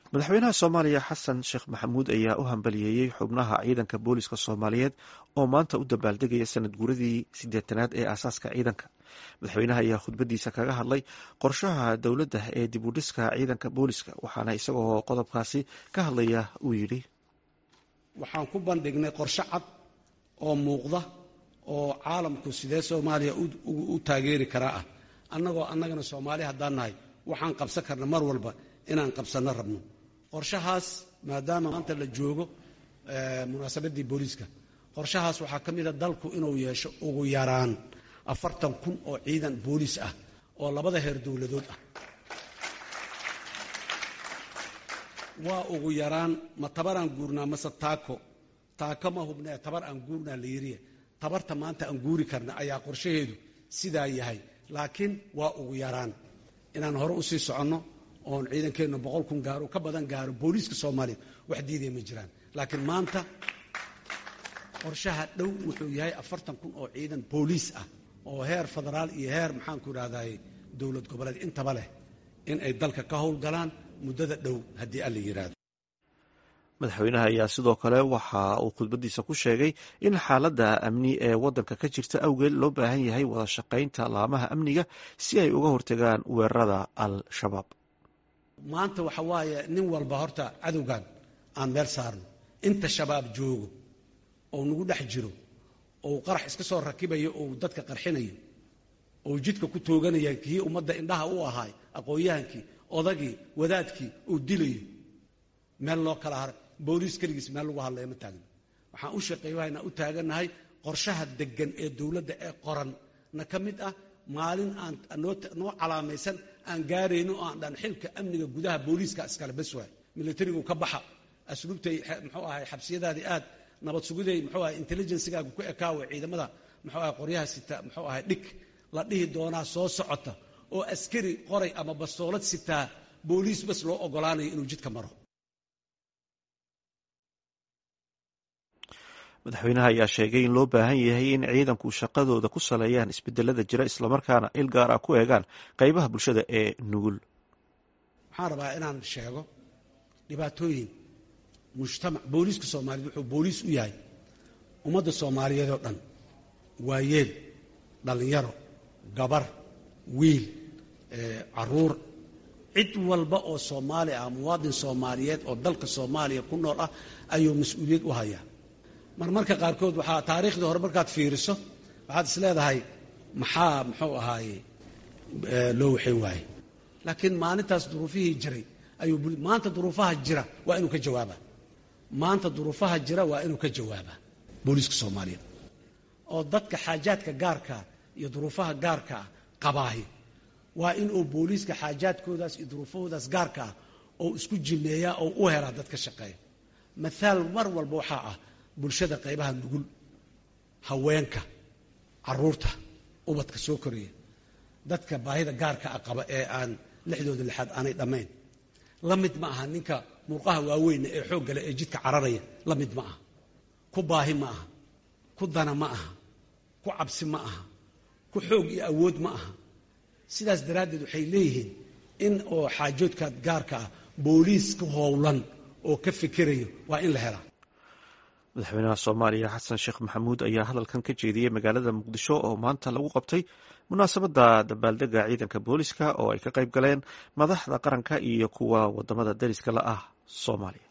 madaxweynaha soomaaliya xasan sheekh maxamuud ayaa u hambaliyeeyey xubnaha ciidanka booliska soomaaliyeed oo maanta u dabaaldegaya sanad guuradii siddeetanaad ee aasaaska ciidanka madaxweynaha ayaa khudbadiisa kaga hadlay qorshaha dowladda ee dib u dhiska ciidanka booliska waxaana isagoo qodobkaasi ka hadlaya uu yidhi waxaan ku bandhignay qorshe cad oo muuqda oo caalamku sidee soomaaliya u taageeri karaa ah annagoo annagana soomaali haddaan nahay waxaan qabsan karna mar walba inaan qabsanno rabno qorshahaas maadaama maanta la joogo munaasabaddii booliiska qorshahaas waxaa ka mida dalku inuu yeesho ugu yaraan afartan kun oo ciidan booliis ah oo labada heer dowladood ah waa ugu yaraan ma tabar aan guurnaa mase taako taako ma hubnee tabar aan guurnaa la yiriya tabarta maanta aan guuri karna ayaa qorshaheedu sidaa yahay laakiin waa ugu yaraan inaan hore usii soconno oon ciidankeennu boqol kun gaaro ka badan gaaro booliiska soomaaliya wax diidaya ma jiraan laakiin maanta qorshaha dhow wuxuu yahay afartan kun oo ciidan booliis ah oo heer federaal iyo heer maxaanku idhahdaye dowlad goboleed intaba leh in ay dalka ka howlgalaan muddada dhow haddii alla yidhaahdo madaxweynaha ayaa sidoo kale waxa uu khudbadiisa ku sheegay in xaaladda amni ee waddanka ka jirta awgeed loo baahan yahay wada shaqaynta laamaha amniga si ay uga hortagaan weerarada al-shabaab maanta waxa waaye nin walba horta cadowgan aan meel saarno inta shabaab joogo oo nagu dhex jiro ou qarax iska soo rakibayo ou dadka qarxinayo ou jidka ku tooganaya kii ummadda indhaha u ahaay aqoon-yahankii odagii wadaadkii uu dilayo meel loo kala haray booliis keligiis meel lagu hadlaya ma taagna waxaan u shaqeeyahaynaa u taagannahay qorshaha deggan ee dowladda ee qoran na ka mid ah maalin aan noo calaamaysan aan gaarayno oo aan dhan xilka amniga gudaha booliiska iskale bas waay milatarigu ka baxa asluubtay muxuu ahay xabsiyadaadii aad nabad sugiday muxuu ahay intelligencegaagu ku ekaawa ciidamada muxuu ahay qoryaha sita muxuu ahay dhig la dhihi doonaa soo socota oo askari qoray ama bastoolad sitaa booliis bas loo ogolaanayo inuu jidka maro madaxweynaha ayaa sheegay in loo baahan yahay in ciidanku shaqadooda ku saleeyaan isbedelada jira islamarkaana il gaar ah ku eegaan qeybaha bulshada ee nugul waxaan rabaa inaan sheego dhibaatooyin mujtamac booliiska soomaaliyeed wuxuu booliis u yahay ummadda soomaaliyeed oo dhan waayeel dhallinyaro gabar wiil caruur cid walba oo soomaali ah muwaadin soomaaliyeed oo dalka soomaaliya ku nool ah ayuu mas-uuliyad u hayaa marmarka qaarkood waxaa taariikhdii hore markaad fiiriso waxaad is leedahay maxaa muxuu ahaaye loo waxay waaye laakiin maalintaas duruufihii jiray ayuu maanta duruufaha jira waa inuu ka jawaabaa maanta duruufaha jira waa inuu ka jawaabaa booliiska soomaaliyeed oo dadka xaajaadka gaarkaa iyo duruufaha gaarka ah qabaahi waa inuu booliiska xaajaadkoodaas iyo duruufahoodaas gaarka ah oo isku jimeeyaa oo u helaa dad ka shaqeeya mathaal mar walba waxaa ah bulshada qaybaha nugul haweenka caruurta ubadka soo koraya dadka baahida gaarka ah qaba ee aan lixdooda lixaad aanay dhammayn la mid ma aha ninka murqaha waaweyna ee xooggale ee jidka cararaya la mid ma aha ku baahi ma aha ku dana ma aha ku cabsi ma aha ku xoog iyo awood ma aha sidaas daraaddeed waxay leeyihiin in oo xaajoodka gaarka ah booliis ka howlan oo ka fikirayo waa in la helaa madaxweynaha soomaaliya xasan sheekh maxamuud ayaa hadalkan ka jeediyey magaalada muqdisho oo maanta lagu qabtay munaasabadda dabaaldega ciidanka booliska oo ay ka qayb galeen madaxda qaranka iyo kuwa wadamada dariska la ah soomaaliya